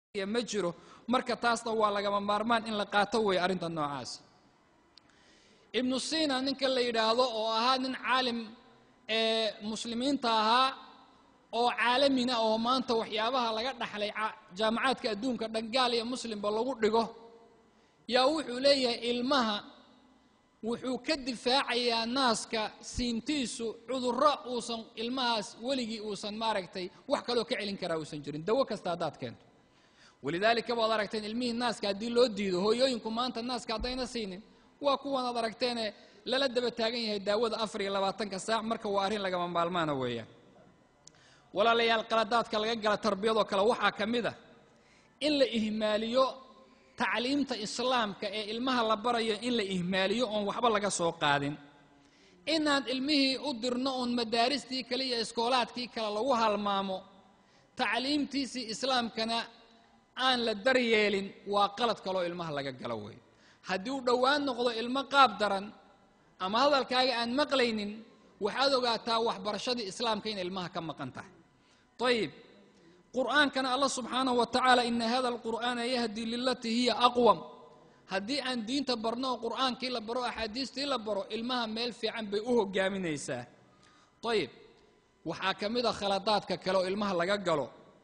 ma jiro marka taasna waa lagama maarmaan in la qaato weeye arrinta noocaas ibnu sina ninka la yidhaahdo oo ahaa nin caalim ee muslimiinta ahaa oo caalamina oo maanta waxyaabaha laga dhaxlay jaamacaadka adduunka dhangaal iyo muslimba lagu dhigo yaa wuxuu leeyahay ilmaha wuxuu ka difaacayaa naaska siintiisu cudurro uusan ilmahaas weligii uusan maaragtay wax kaloo ka celin karaa uusan jirin dawo kasta haddaad keento walidaalika baad aragteen ilmihii naaska haddii loo diido hooyooyinku maanta naaska haddayna siinin waa kuwan aad aragteene lala daba taagan yahay daawada afar iyo labaatanka saac marka waa arrin lagama maalmaana weeyaan walaalayaal qaladaadka laga gala tarbiyadoo kale waxaa ka mid a in la ihmaaliyo tacliimta islaamka ee ilmaha la barayo in la ihmaaliyo oon waxba laga soo qaadin inaan ilmihii u dirno oon madaaristii kale iyo iskoolaadkii kale lagu halmaamo tacliimtiisii islaamkana aan la daryeelin waa qalad kaloo ilmaha laga galo wey haddii uu dhowaan noqdo ilmo qaab daran ama hadalkaaga aan maqlaynin waxaad ogaataa waxbarashadii islaamka in ilmaha ka maqan tahay ayib qur'aankana allah subxaanahu wa tacaala ina hada alqur'aana yahdi lilatii hiya aqwam haddii aan diinta barno oo qur'aankii la baro axaadiistii la baro ilmaha meel fiican bay u hogaaminaysaa ayib waxaa ka mid a khaladaadka kale oo ilmaha laga galo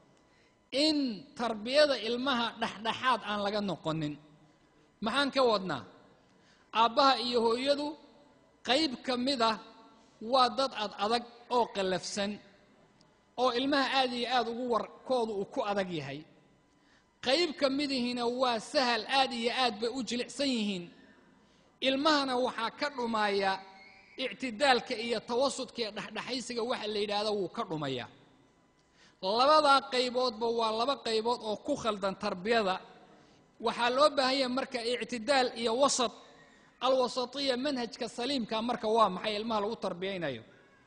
in tarbiyada ilmaha dhexdhexaad aan laga noqonin maxaan ka wadnaa aabbaha iyo hooyadu qayb ka mid ah waa dad ad adag oo qallafsan oo ilmaha aad iyo aad ugu warkoodu uu ku adag yahay qayb ka midihiina waa sahal aad iyo aad bay u jilicsan yihiin ilmahana waxaa ka dhumaya ictidaalka iyo tawasudka iyo dhexdhexaysiga waxa la yidhaahdo wuu ka dhumayaa labadaa qayboodba waa laba qaybood oo ku khaldan tarbiyada waxaa loo baahan yahay marka ictidaal iyo wasat alwasatiya manhajka saliimka marka waa maxay ilmaha lagu tarbiyaynayo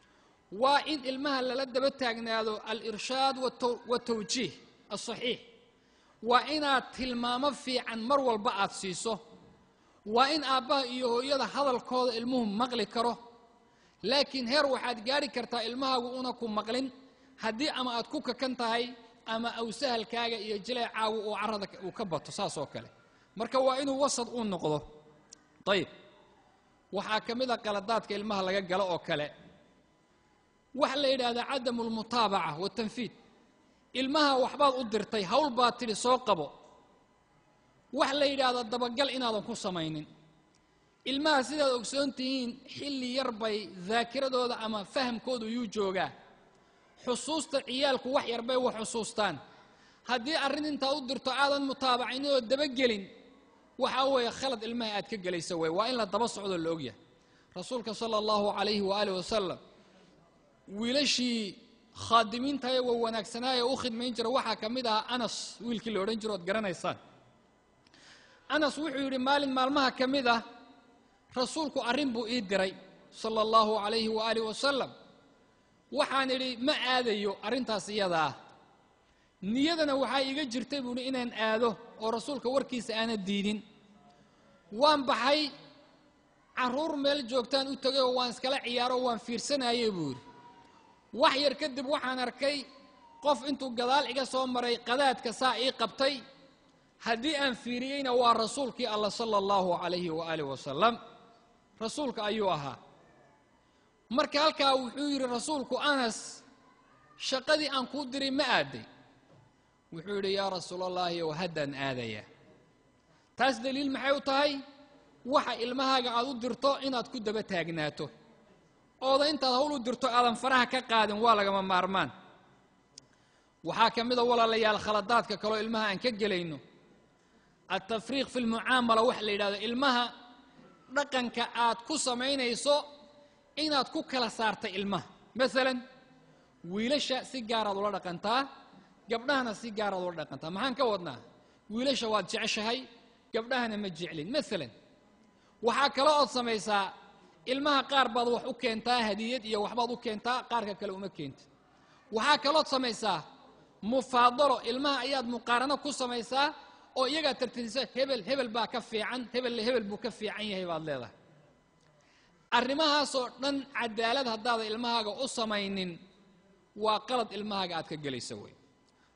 waa in ilmaha lala daba taagnaado alirshaad watawjiih asaxiix waa inaad tilmaamo fiican mar walba aad siiso waa in aabbaha iyo hooyada hadalkooda ilmuhu maqli karo laakiin heer waxaad gaari kartaa ilmahaagu una ku maqlin haddii ama aad ku kakan tahay ama awsahalkaaga iyo jileecaagu uu carada uu ka bato saas oo kale marka waa inuu wasad uu noqdo ayib waxaa ka mid a qaladaadka ilmaha laga galo oo kale waxa la yidhaahdaa cadamu almutaabaca watanfiid ilmaha waxbaad u dirtay hawl baad tidhi soo qabo wax la yidhaahdo dabagal inaadan ku samaynin ilmaha sidaad ogsoon tihiin xilli yar bay daakiradooda ama fahamkoodu yuu joogaa xusuusta ciyaalku wax yar bay wax xusuustaan haddii arrin intaad u dirto aadan mutaabacinin oo dabagelin waxaa weeye khalad ilmaha aad ka gelaysa wey waa in la daba socdoo la ogyahay rasuulka sala allahu calayhi waaalih wasalam wiilashii khaadimiintayo wa wanaagsanaaye u khidmayn jira waxaa ka mid ahaa anas wiilkii la odhan jiro ood garanaysaan anas wuxuu yidhi maalin maalmaha ka mid ah rasuulku arrin buu ii diray sala allahu calayhi waaalih wasalam waxaan idhi ma aadayo arrintaas iyada ah niyadana waxaa iiga jirtay buuhi inaan aado oo rasuulka warkiisa aana diidin waan baxay carruur meel joogtaan u tegay oo waan iskala ciyaaro waan fiirsanayey buu yidhi wax yar kadib waxaan arkay qof intuu gadaal iga soo maray qadaadka saa ii qabtay haddii aan fiiriyeyna waa rasuulkii allah sala allahu calayhi waaalih wasalam rasuulka ayuu ahaa marka halkaa wuxuu yidhi rasuulku anas shaqadii aan kuu diray ma aaday wuxuu yidhi yaa rasuulallaahi ow haddaan aadaya taas daliil maxay u tahay waxa ilmahaaga aad u dirto inaad ku daba taagnaato ooda intaad hawl u dirto aadan faraha ka qaadin waa lagama maarmaan waxaa ka mida walaalayaal khaladaadka kaloo ilmaha aan ka gelayno altafriiq fi lmucaamala waxa la yidhahdo ilmaha dhaqanka aad ku samaynayso inaad ku kala saarta ilmaha maalan wiilasha si gaaraad ula dhaqantaa gabdhahana si gaaraad ula dhaqantaa maxaan ka wadnaa wiilasha waad jeceshahay gabdhahana ma jeclin maalan waxaa kaloo ood samaysaa ilmaha qaar baad wax u keentaa hadiyad iyo waxbaad u keentaa qaarka kale uma keentid waxaa kalood samaysaa mufaadalo ilmaha ayaad muqaarano ku samaysaa oo iyagaa tartiisa hebel hebel baa ka fiican hebelle hebel buu ka fiican yahay baad leedahay arrimahaasoo dhan cadaalad haddaada ilmahaaga u samaynin waa qalad ilmahaaga aad ka gelaysa wey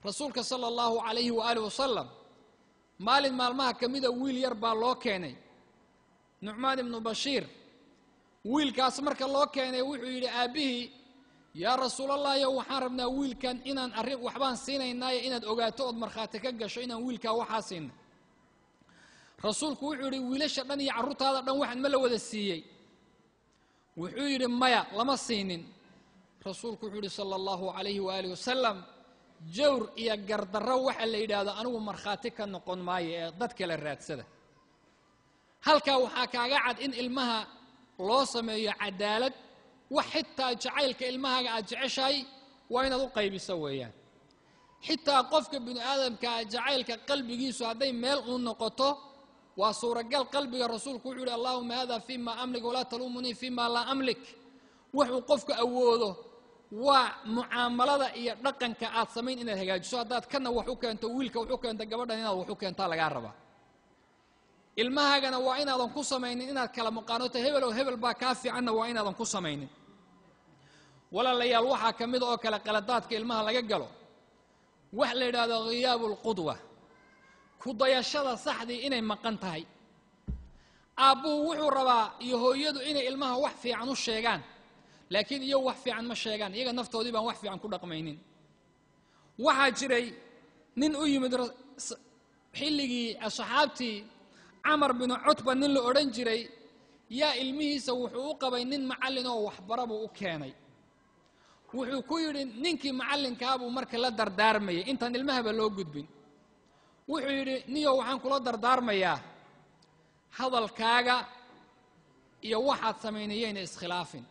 rasuulka sala allahu calayhi waaalih wasalam maalin maalmaha ka mida wiil yar baa loo keenay nucmaan ibnu bashiir wiilkaas marka loo keenay wuxuu yidhi aabbihii yaa rasuulallahiyo waxaan rabnaa wiilkan inaan arrin waxbaan siinaynaayo inaad ogaato ood markhaati ka gasho inaan wiilkaa waxaa siinay rasuulku wuxuu yidhi wiilasha dhan iyo carruurtaada dhan waxaan ma la wada siiyey wuxuu yidhi maya lama siinin rasuulku wuxuu yidhi sala allahu calayhi waaalih wasalam jawr iyo gardarro waxa la yidhaahdo anigu markhaati ka noqon maayo ee dad kale raadsada halkaa waxaa kaaga cad in ilmaha loo sameeyo cadaalad wax xitaa jacaylka ilmahaaga aad jeceshahay waa inaad u qaybiso weeyaan xitaa qofka binu aadamkaa jacaylka qalbigiisu hadday meel uu noqoto waa suuragal qalbiga rasuulku wuxuu yihi allahuma hada fima amlik walaa taluumunii fima laa amlik wuxuu qofku awoodo waa mucaamalada iyo dhaqanka aad samayn inaad hagaajiso haddaad kana wax u keento wiilka wax u keento gabadhan inaad wax u keentaa lagaa rabaa ilmahaagana waa inaadan ku samaynin inaad kala maqaanoto hebel oo hebel baa kaa fiicanna waa inaadan ku samaynin walaalayaal waxaa ka mid oo kale qaladaadka ilmaha laga galo wax la yidhaahdo khiyaabu lqudwa kudayashada saxdii inay maqan tahay aabbuhu wuxuu rabaa iyo hooyadu inay ilmaha wax fiican u sheegaan laakiin iyagu wax fiican ma sheegaan iyaga naftoodii baan wax fiican ku dhaqmaynin waxaa jiray nin u yimid xilligii asxaabtii camar binu cutba nin la odhan jiray yaa ilmihiisa wuxuu u qabay nin macallin oo waxbara buu u keenay wuxuu ku yidhi ninkii macallinkaabuu marka la dardaarmayay intaan ilmahaba loo gudbin wuxuu yidhi niyow waxaan kula dardaarmayaa hadalkaaga iyo waxaad samaynay yayna iskhilaafin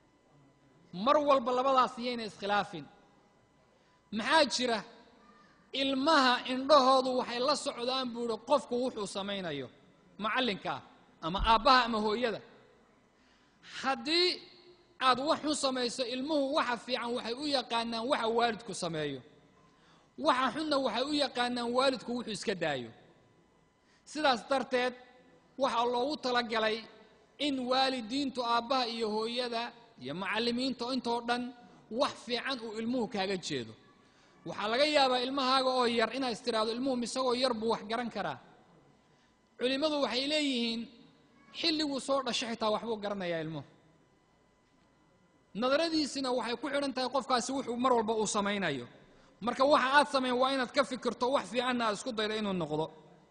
mar walba labadaas yayna iskhilaafin maxaa jira ilmaha indhahoodu waxay la socdaan buu idhi qofku wuxuu samaynayo macallinkaa ama aabbaha ama hooyada haddii aad wax xun samayso ilmuhu waxa fiican waxay u yaqaanaan waxa waalidku sameeyo waxa xunna waxay u yaqaanaan waalidku wuxuu iska daayo sidaas darteed waxaa loogu talagalay in waalidiintu aabbaha iyo hooyada iyo macallimiinta intoo dhan wax fiican uu ilmuhu kaaga jeedo waxaa laga yaabaa ilmahaaga oo yar inaad istiraahdo ilmuhu isagoo yar buu wax garan karaa culimmadu waxay leeyihiin xilliguu soo dhasho xitaa waxbuu garanayaa ilmuhu nadaradiisina waxay ku xidhan tahay qofkaasi wuxuu mar walba uu samaynayo marka waxa aad samayn waa inaad ka fikirto wax fiicanna aad isku daydo inuu noqdo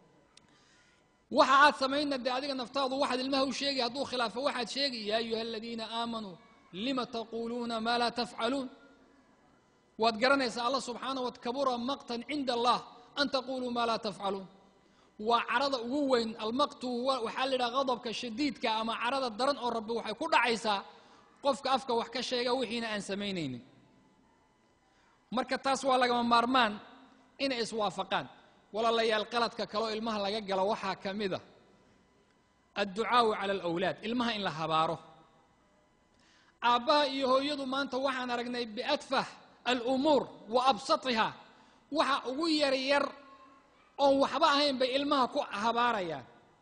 waxa aad samaynna dee adiga naftaadu waxaad ilmaha u sheegay hadduu khilaafo waxaad sheegi yaa ayuha aladiina aamanuu lima taquuluuna maa laa tafcaluun waad garanaysaa allah subxaana wa kabura maqtan cinda allah an taquluu maa laa tafcaluun waa carada ugu weyn almaqtu waxaa la yidhaha qadabka shadiidka ama carada daran oo rabbi waxay ku dhacaysaa qofka afka wax ka sheega wixiina aan samaynaynin marka taas waa lagama maarmaan inay iswaafaqaan walaalayaal qaladka kaloo ilmaha laga galo waxaa ka mid a adducaau cala alawlaad ilmaha in la habaaro aabbaha iyo hooyadu maanta waxaan aragnay biadfah alumuur wa absatiha waxa ugu yar yar oon waxba ahayn bay ilmaha ku habaarayaan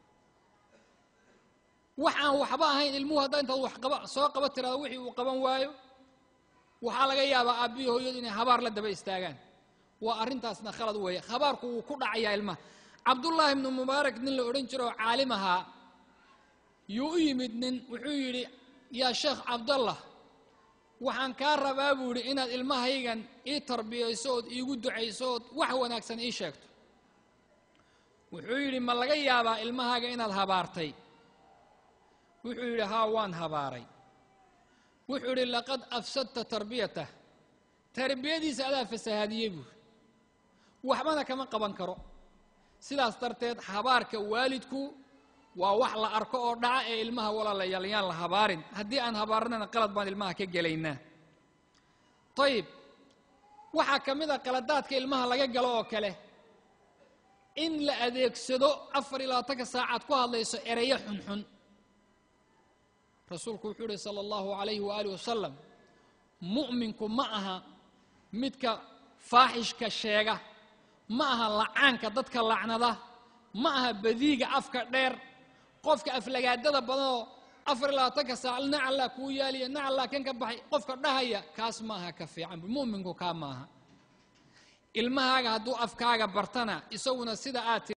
wax aan waxba ahayn ilmuhu haddaa intaad wax qaba soo qaba tirahdo wixii uu qaban waayo waxaa laga yaabaa aabbihi hooyadu inay habaar la daba istaagaan waa arrintaasna khalad weeye habaarku wuu ku dhacayaa ilmaha cabdullaahi ibnu mubaarak nin la odhan jiro oo caalim ahaa yuu u yimid nin wuxuu yidhi yaa sheekh cabdallah waxaan kaa rabaa buu yidhi inaad ilmahaygan ii tarbiyayso ood iigu ducayso ood wax wanaagsan ii sheegto wuxuu yidhi ma laga yaabaa ilmahaaga inaad habaartay wuxuu yidhi haa waan habaaray wuxuu yidhi laqad afsadta tarbiyatah tarbiyadiisa adaa fasahaadiyey buuri waxbana kama qaban karo sidaas darteed habaarka waalidku waa wax la arko oo dhaca ee ilmaha walaalayaal yaan la habaarin haddii aan habaarnana qalad baan ilmaha ka gelaynaa ayib waxaa ka mid a qaladaadka ilmaha laga galo oo kale in la adeegsado afar iyo labaatanka saacaad ku hadlayso ereyo xunxun rasuulku wuxuu yihi sala allahu calayhi waaalih wasalam mu'minku ma aha midka faaxishka sheega ma aha lacaanka dadka lacnada ma aha badiiga afka dheer qofka aflagaadada badanoo afar iyo labaatanka saac nacallaa kuu yaaliya nacallaa kan ka baxay qofka dhahaya kaas maaha ka fiican mu'minku kaa maaha ilmahaaga hadduu afkaaga bartana isaguna sida aad